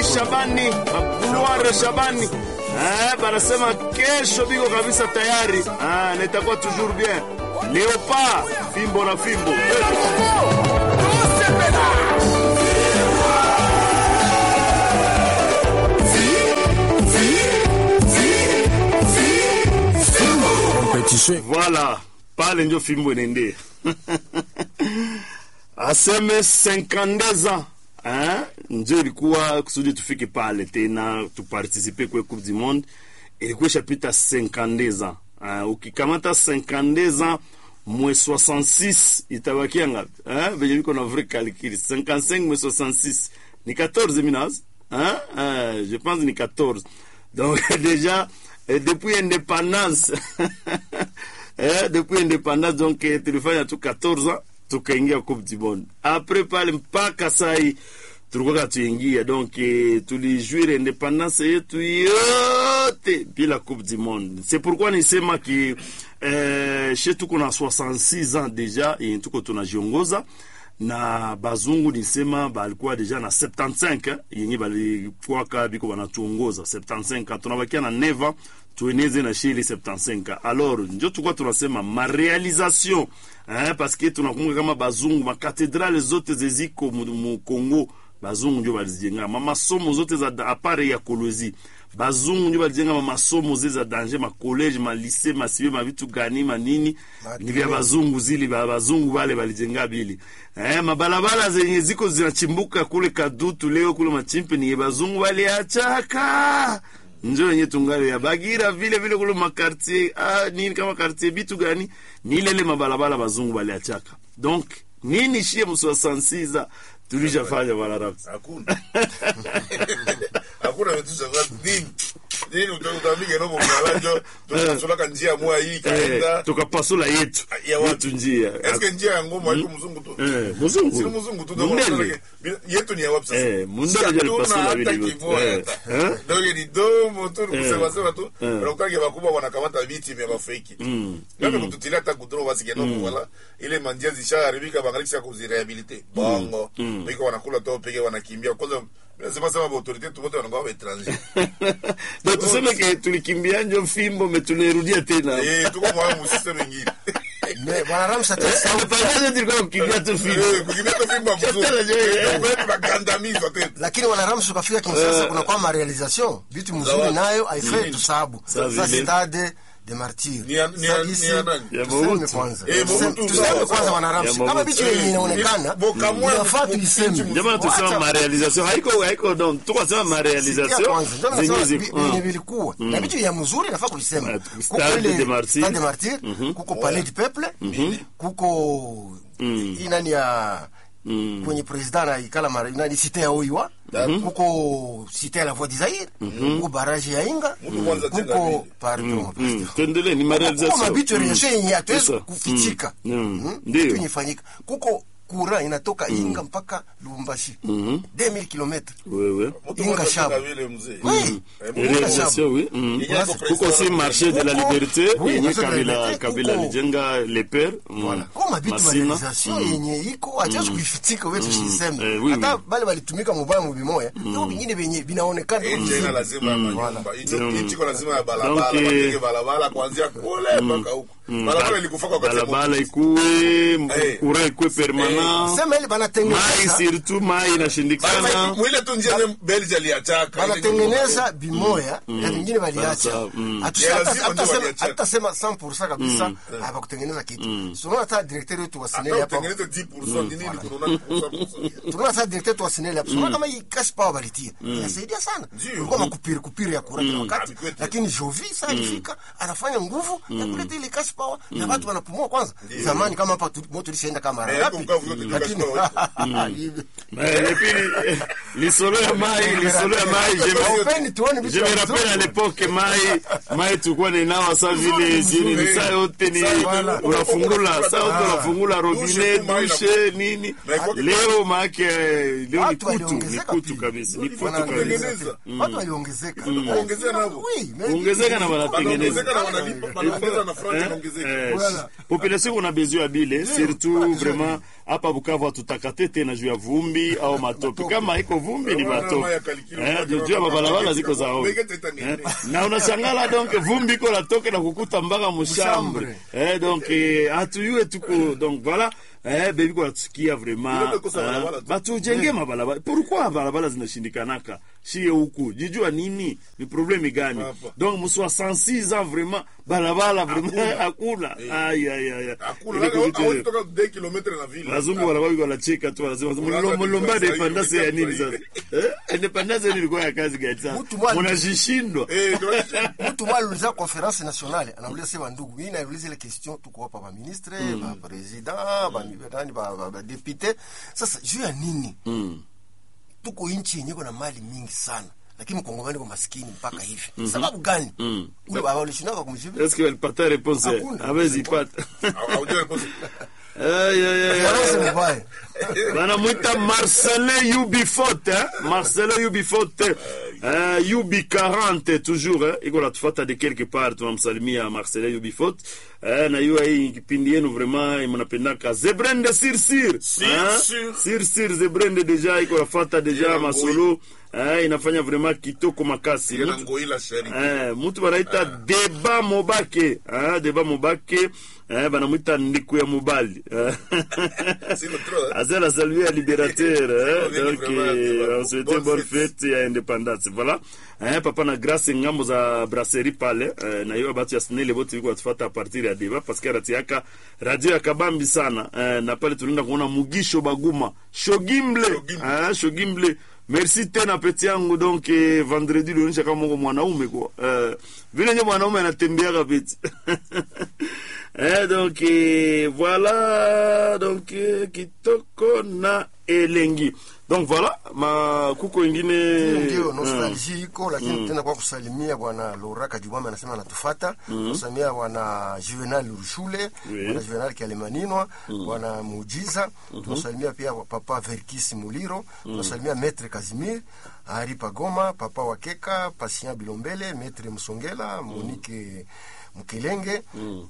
Shabani, Mabuluare Shabani. Eh, banasema kesho biko kabisa tayari. Ah, nitakuwa toujours bien. Leopa, fimbo na fimbo. competition Voilà, pale ndio fimbo inaendea. Aseme 52 ans eh, ndio ilikuwa kusudi tufike pale tena tupartisipe kwa Coupe du Monde, ilikuwa ishapita 52 ans. Uh, ukikamata 52 ans mwe 66 itabakia ngapi? Eh, venye viko na vrai calcul 55 mwe 66 ni 14 minaz hein? Eh, je pense ni 14 donc déjà eh, depuis indépendance eh, depuis indépendance donc eh, tulifanya tu 14 ans tukaingia Coupe du Monde. Après pale mpaka sai tulikuwa tuingia donc eh, tulijuire independance yetu yote bila Coupe du Monde. C'est pourquoi nisema ki eh, she tuko na 66 ans deja yenye tuko tunajiongoza na bazungu nisema balikuwa deja na 75 eh, yenye balikuwaka biko banatuongoza 75 tunabakia na neva tueneze na shili 75 alors njo tulikuwa tunasema marealisation eh, paske tunakumbuka kama bazungu makatedrale zote zeziko mu mu Congo bazungu njo balizijenga mamasomo zote za apare ya kolozi bazungu njo balijenga mamasomo zile za danger makoleje malise masibe mavitu gani manini ni vya bazungu zili ba bazungu wale balijenga bili eh, mabalabala zenye ziko zinachimbuka kule kadutu leo kule machimpe ni bazungu waliachaka njo yenye tungali ya bagira vile vile kule makartier ah, nini kama kartier bitu gani ni ile ile mabalabala bazungu baliachaka donc nini shie mswasansiza tulishafanya bwana Raps hakuna hakuna vitu vya nini nini utaambia no mwanalajo tunasolaka njia moja hii eh, kaenda tukapasula yetu Ya wapi? yetu njia eske njia ya ngoma haiko mzungu tu eh, mzungu si mzungu tu Mundele. yetu ni ya wapi sasa Eh, Mundele Si ndio hatuna alipasula hata vile vyote. kivua Eh, hata. eh. donc ni domo tu ni Eh. kusema sema tu Eh. unakuta wakubwa wanakamata viti vya mafeki ndio kututilia hata kudro basi kidogo wala ile manjia zishaharibika bangalika kuzirehabilite bongo biko wanakula tu peke wanakimbia kwanza nasema sema ba autorite tu wote wanakuwa wa étranger donc tuseme ke tulikimbia njo fimbo me tulirudia tena eh tuko mwa mu system ingine Mais bwana Ramsa atasahau Tulipangaje tulikuwa kukimbia tu fimbo eh kukimbia tu fimba mzuri Tena je, eh. wewe tunagandamizwa tena lakini wana Ramsa ukafika Kinshasa kuna kwa marealisation vitu mzuri Zawadi. nayo haifai tusabu Sa sasa vile. stade de martyr Ni ya- ni ya- ni ya nani? Ya tuseme Mobutu. kwanza Eh, Mobutu, Tuseme- tuseme sawa, kwanza sawa. wana Ya Ramsa Mobutu. kama vitu yenye inaonekana Boka moya inafaa mu- tuiseme Jamaa tusema Wacha- marealisation haiko haiko donc tukasema Sikia marealisation kwanza, ndio zenye nasema ziko vi- vyenye vilikuwa na vitu ya mzuri nafaa kuisema Ah, kuko Stade ile de Martyr. Stade de Martyr kuko Palais du Peuple kuko hii nani ya kwenye president anaikala mara nani site ya Oiwa kuko site ya la Voix du Zaire kuko barrage ya Inga Mtu kwanza tena kuko vile. pardon Mm, tuendelee ni kuko marealisation mabitu Mm. reaction yenye hatuwezi Sasa. kufichika Mm. Mm. Mm? Ndio. Vitu yenye fanyika kuko kura inatoka Inga mpaka Lubumbashi 2000 km wewe Mtu Inga mmoja shaba. tena vile mzee Oui. Eh, mtu réalisation oui mm. Yenye iko kuko si president. marché de la Kuko- liberté Oui, yenye marché de la kabila liberté, kabila kuko- alijenga le père mm. kwa mabitu Masina realisation yenye iko hatuwezi kuifitika wetu Eh, siseme oui, hata oui. bale balitumika mubaya mubimoya ndio vingine vyenye vinaonekana Hii tena lazima ya manyumba. Hicho- hichi kwa lazima ya barabara, Donc, eh, wapige barabara kuanzia kule mpaka huko. Barabara ilikufa kwa wakati balabala mmoja. ikuwe Eh. courant ikuwe permanent sema ile mai banatengeneza surtout mai Bana- inashindikana mwile tu njia zenye Belgium aliachaka. banatengeneza bimoya na vingine Sasa, baliacha mm. Hatu- Ya hata- lazima hata ndio sema- waliacha. hata sema 100% kabisa hawakutengeneza kitu tunaona hata directeur wetu wa Hata Sinele hapa utengeneze 10% ni nini kuna 90%. tunaona sasa directeur wetu wa Sinele hapa tunaona kama hii cash power balitia inasaidia sana Ndio. kulikuwa makupiri kupiri ya kura kila wakati Abikwete. lakini Jovi sasa alifika anafanya nguvu ya kuleta ile cash power na watu wanapumua kwanza zamani kama hapa tu- moto lishaenda kama mara Eh, ngapi hapo mkavu yote ni cash lakini hivi Eh, et puis eh, lisolo ya mai lisolo ya mai je me- Haupeni tuone vitu je me vya rappelle à mzuri. l'époque mai mai tulikuwa ninawa sa vile jini ni saa yote ni Voilà. unafungula saa yote Ah. unafungula robinet Dushe tu mai dushe nini Na iko- leo maake leo ni Watu kutu ni waliongezeka kutu pia. kabisa ni kutu Wanatengeneza. kabisa watu waliongezeka Kuongezea navo. Oui, mais- ongezeka na wanatengeneza Wanaongezeka na wanalipa- wanaongeza na front, Eh, ongezeke. Eh, Voilà. population kuna besoin ya bile surtout vraiment hapa Bukavu hatutakate tena juu ya vumbi au matope. Kama iko vumbi ni Wana matope maya kalikilo, eh, wana juu ya mabalabala ziko za ovyo Mbege teta nini? eh, na unashangala donc vumbi iko natoke na kukuta mpaka mushambre Mushambre. eh, donc eh, hatuyue tuko donc voilà eh, bebi kwa tusikia Ile vraiment imekosa barabara eh, tu. batujenge mabalabala. Pourquoi barabara zinashindikanaka shie huku jijua nini ni problemi gani? Hapa. donc mswa 106 ans vraiment barabara vraiment hakuna ay ay ay Hakuna, Ile hawezi kuvitu- toka 2 kilometre na vile. wazungu wanakuwa wanacheka tu wanasema Unaanza mlomba lomba kujua independence sasa ya hivi nini sasa eh independence ni ilikuwa ya kazi gani sasa Mtu mmoja- mnajishindwa Eh, ndio- mtu mwa aliuliza conference nationale anauliza sema ndugu hii nauliza ile question tuko hapa ba ministre ba president ba nani ba, ba, ba député sasa juu ya nini tuko nchi yenye kuna mali mingi sana lakini mkongomani kwa maskini mpaka hivi sababu gani ule baba alishinaka kumjibu est-ce que walipata réponse Hakuna. hawezi pata Haujui kosa. ay ay ay Faransa mbaya banamwita marcelin ubifot eh? marcelin ubifot eh, ub 40 toujours eh? iko natufata de quelque part tunamsalimia marcelin ubifot eh, na hiyo hii kipindi yenu vraiment mnapendaka zebrende sirsir Sir, sir. sirsir zebrende deja iko nafata deja Ina masolo eh, inafanya vraiment kitoko makasi Ile na Mutu- ngoi la sheri. Eh, mutu banaita deba mobake eh, deba mobake eh, banamwita ndiku ya mobali eh. Sino trop, eh? Azel salué à Libérateur. hein. Oui, Donc, vraiment, euh, bonne on souhaitait bonne fête ya indépendance. Voilà. Hein, papa na grâce ngambo za brasserie pale eh, na hiyo batu ya snele bote biko watufuata a partir ya deba parce que rati yaka radio ya kabambi sana eh, na pale tunaenda kuona mugisho baguma shogimble Shogimble. hein, shogimble merci tena peti yangu donc eh, vendredi lionyesha kama uko mwanaume kwa eh, vile nye mwanaume anatembeaka peti Eh, donc eh, voilà donc eh, kitoko na elengi donc voilà ma kuko ingine ndio eh, nostalgie iko lakini tena kwa kusalimia bwana Laura Kajubame anasema anatufata kusalimia bwana Juvenal Rushule Oui. bwana Juvenal Kialemanino bwana Mujiza tunasalimia pia papa Verkis Muliro tunasalimia Maître Casimir Ari Pagoma papa Wakeka Patient Bilombele Maître Msongela Monique Mkelenge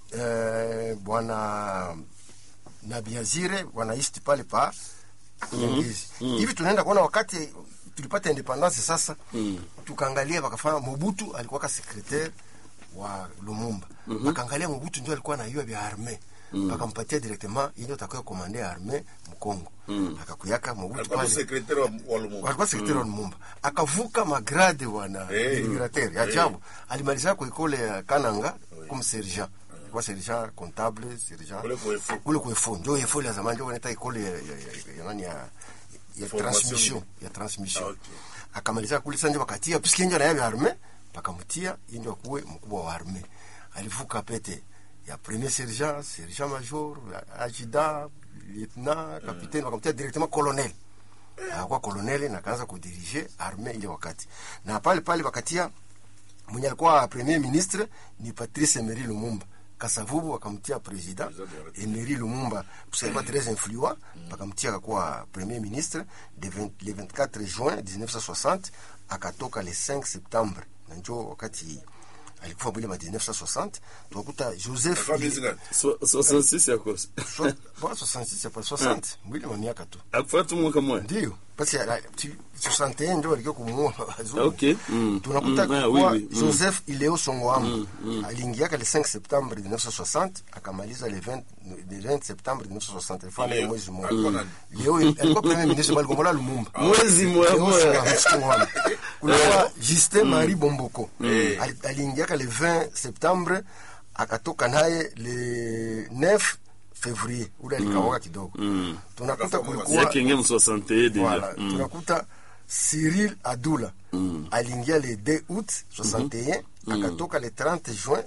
eh, bwana Nabiazire wanaishi pale pa Nyangezi. Hivi tunaenda kuona wakati tulipata independence sasa tukaangalia wakafanya Mobutu alikuwa ka secretaire wa Lumumba. Wakaangalia Mobutu ndio alikuwa anayua vya arme. Wakampatia directement yeye atakuwa komande arme Mkongo. Akakuyaka Mobutu Alikuwa pale. secrétaire wa- wa Lumumba. Walikuwa secretaire wa Lumumba. Akavuka magrade wana Eh. liberateur. Ya ajabu. Alimaliza kwa ikole ya Kananga comme sergent. Alikuwa sergent comptable, sergent Kule kwa EFO. kule kwa EFO ndio EFO ya zamani ndio wanaita ikole ya, ya, ya, ya, nani ya, ya Formation. transmission ya transmission Ah, okay. akamaliza kule sanje wakatia puisque ndio na arme pakamtia ndio kuwe mkubwa wa arme alivuka pete ya premier sergent sergent major adjudant lieutenant capitaine wakamtia directement colonel akakuwa colonel na kaanza kudirige arme ile wakati na pale pale wakatia mwenye alikuwa premier ministre ni Patrice Emery Lumumba Kasavubu wakamtia president Emery Lumumba parce qu'il très influent wakamtia akakuwa premier ministre de 20, le 24 juin 1960 akatoka le 5 septembre na njo wakati alikufa mwile ma 1960 tukakuta Joseph Alikuwa miezi ngapi? so- 66 ya kosa So- bon, 66 c'est pas 60 mwile wa miaka tu akufuata mwaka mmoja ndio basi ala- ti- 61 ndio walikuwa kumuua wazungu. Okay. Mm. tunakuta Mm, ah, kuwa oui, oui. Mm. Joseph Ileo Songoamba aliingiaka le 5 septembre 1960 akamaliza le 20, le 20 septembre 1960 alifanya Leo. mwezi mmoja Alikuwa nani? Leo alikuwa premier ministre bali Kongola Lumumba mwezi moya Leo moya Songoamba. kulikuwa Justin Marie Bomboko Ali- aliingiaka le 20 septembre akatoka naye le 9 février ule alikawaka kidogo tunakuta Akafa kulikuwa yake ingia mu 61 deja voilà. Mm. tunakuta Cyril Adula aliingia le 2 août 61 akatoka le 30 juin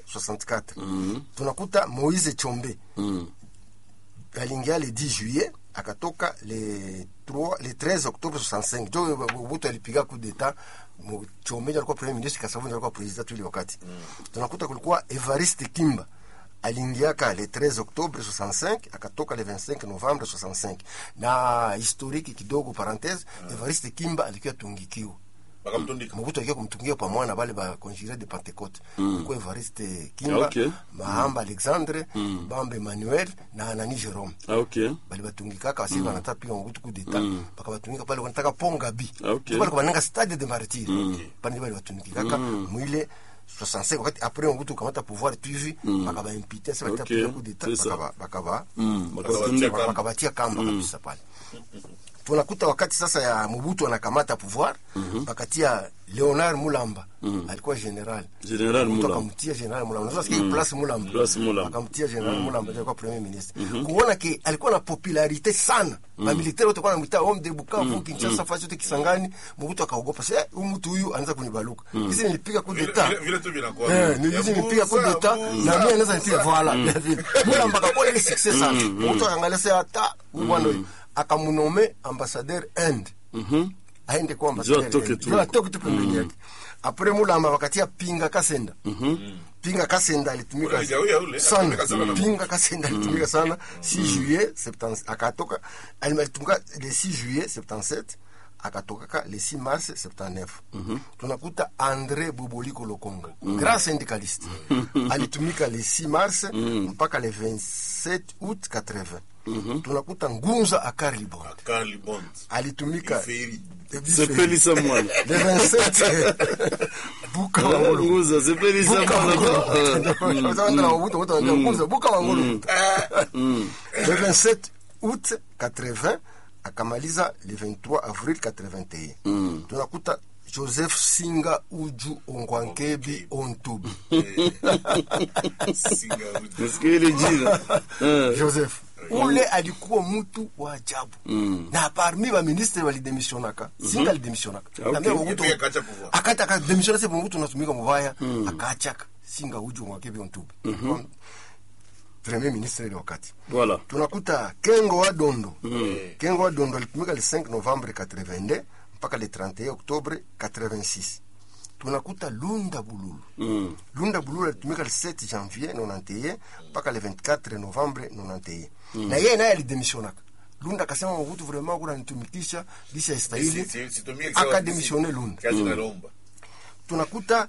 64 tunakuta Moise Chombe aliingia le 10 juillet akatoka le 3 le 13 octobre 65 jo Mobutu alipiga coup d'etat Mo- Chombe ndio alikuwa premier ministre Kasavubu ndio alikuwa president tu ile wakati tunakuta kulikuwa Evariste Kimba aliingiaka le 13 octobre 65 akatoka le 25 novembre 65 na historiki kidogo parenthese Evariste Kimba alikuwa tungikiwa bakamtundika mobutu akia kumtungia pamoja na bale ba conjuré de pentecote kuko evariste kimba Okay. mahamba alexandre bamba emmanuel na anani jerome Ah, ok bali batungikaka basi banataka piga mobutu coup d'etat baka batungika pale wanataka ponga bi Okay. pale bananga stade de martyr pale bali batungikaka mwile 65 wakati après mobutu kamata pouvoir tu hivi baka ba impiter sasa bataka Okay. piga coup d'etat C'est ça. baka ba- baka ba Bakatundika. kamba. wakabatia kamba kabisa pale tunakuta wakati sasa ya mobutu anakamata pouvoir bakatia leonard mulamba alikuwa general General Mobutu Mulamba. akamtia general mulamba unaweza sikia place mulamba Place Mulamba. akamtia general mulamba ndio alikuwa premier ministre kuona ke alikuwa na popularite sana mamilitaire wote kwa namwita homme de bukavu kinshasa fasi yote kisangani mobutu akaogopa sasa huyu mtu huyu anaanza kunibaluka hizi nilipiga coup Vile- d'etat vile- vile tu vinakuwa Eh, ni hizi nipiga coup d'etat na mimi anaweza nipiga voilà mulamba akakuwa ile success sana mobutu akaangalia sasa hata huyu bwana huyu akamunome ambassadeur Inde aende kwa ambassadeur atoke Inde. tu. Ndio atoke tu pembeni yake après mulamba wakatia pinga kasenda pinga kasenda alitumika Ule huyu ule, sana alitumika sana na- pinga kasenda alitumika sana 6 juillet 70 akatoka alitumika le 6 juillet 77 akatokaka le 6 mars 79 tunakuta andre boboliko lokonga grand syndicaliste alitumika le 6 mars mpaka le 27 août 80 tunakuta ngunza akarli bond Carly Bond alitumika Iferi. sepelisa mwana le 27 buka wangolo nguza sepelisa buka mwana wangolo buka wangolo le 27 août 80 akamaliza le 23 avril 81 tunakuta joseph singa uju ongwankebi ontubi Singa uji. nasikia ile jina Eh. joseph ule alikuwa mtu wa ajabu na parmi baministre walidemisionaka singa alidemisionaka Okay. Na mimi Mobutu- Yeye akacha pouvoir. akata akademisiona se mobutu unatumika mubaya akachaka singa uju ongwankebi ontubi premier ministre ile wakati voilà tunakuta kengo wa dondo kengo wa dondo alitumika le 5 novembre 82 mpaka le 31 octobre 86 tunakuta lunda bululu Mm. lunda bululu alitumika le 7 janvier 91 mpaka le 24 novembre 91 na yeye naye alidemisionaka lunda akasema mobutu vraiment kuna nitumikisha lisha Si- istahili si- situmie sawa- akademisione lunda kazi nalomba tunakuta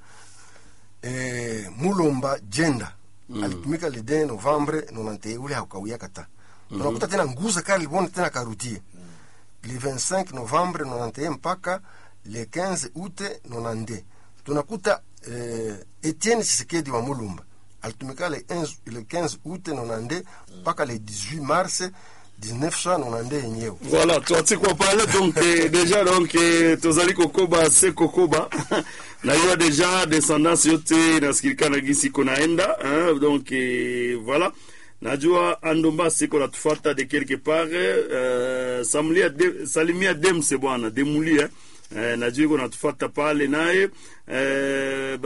eh, mulomba jenda alitumika le 2 novembre 91 ule hakawia kata tunakuta tena nguza kali bona tena karutie le 25 novembre 91 mpaka le 15 août 92 tunakuta eh, Etienne Tshisekedi wa Mulumba alitumika le 15 le 15 août 92 mpaka le 18 mars 1992 yenyewe voilà twatikwa pale donc eh, déjà donc eh, tozali kokoba se kokoba nayua déjà descendance yote inasikilikana gisi iko naenda hein, donc eh, voilà najua andomba siko natufata de quelque part eh, samlia de, salimia demse bwana demuli eh. Eh, najua iko natufata pale naye eh,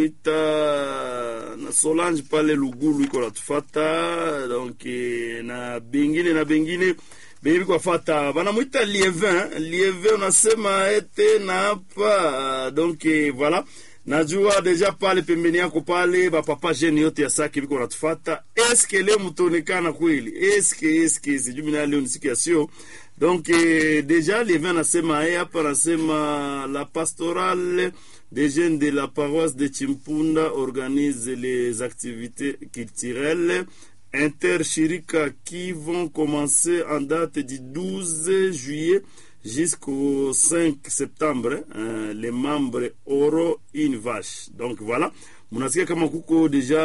banamuita na solange pale lugulu iko natufata donc eh, na bengine na bengine benye biko afata banamwita lievin lievin unasema ete na hapa donc eh, voilà najua deja pale pembeni yako pale bapapa jene yote ya saki biko natufata eske leo mtaonekana kweli eske eske sijui mina leo ni siku ya sio donc eh, deja lievin anasema eh, hapa anasema la pastorale des jeunes de la paroisse de Chimpunda organise les activités culturelles intershirika qui vont commencer en date du 12 juillet jusqu'au 5 septembre. hein, les membres auront une vache. Donc voilà. munasikia kama kuko deja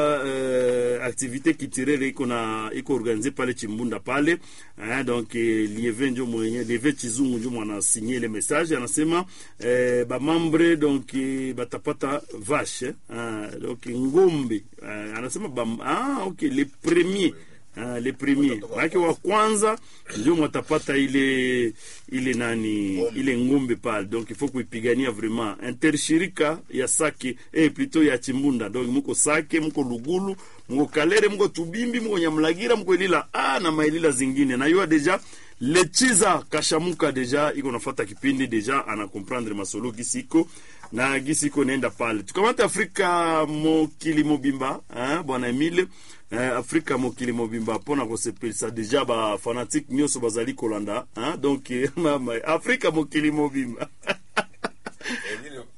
uh, activité culturelle iko na iko organize pale chimbunda pale hein, donc eh, lieve njo mwenye lieve chizungu njo mwana sinye ile message anasema eh, bamambre donc eh, batapata vache hein, donc ngombe eh, anasema bam, ah, okay, les premiers Ah, le premier maanake wa kwanza ndio mwatapata ile ile nani ile ngombe pale donc il faut kuipigania vraiment intershirika ya sake eh, plutôt ya chimbunda donc muko sake muko lugulu muko kalere muko tubimbi muko nyamlagira muko ilila ah, na mailila zingine nayua deja lechiza kashamuka deja iko nafata kipindi deja ana comprendre masolo gisi iko na gisi iko naenda pale tukamata afrika mokili mobimba hein, bwana emile eh, afrika mokili mobimba mpona kosepelisa deja bafanatike nyonso bazali kolanda hein? donc eh, mama afrika mokili mobimba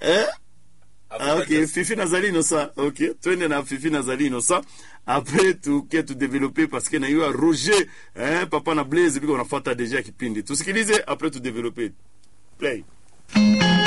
eh? Ah, Afrika ok Just- fifi nazali inosa ok twende na fifi nazali inosa apres tuke tudevelope paske na yo roger eh, papa na blaze biko unafata deja kipindi tusikilize apres tudevelope play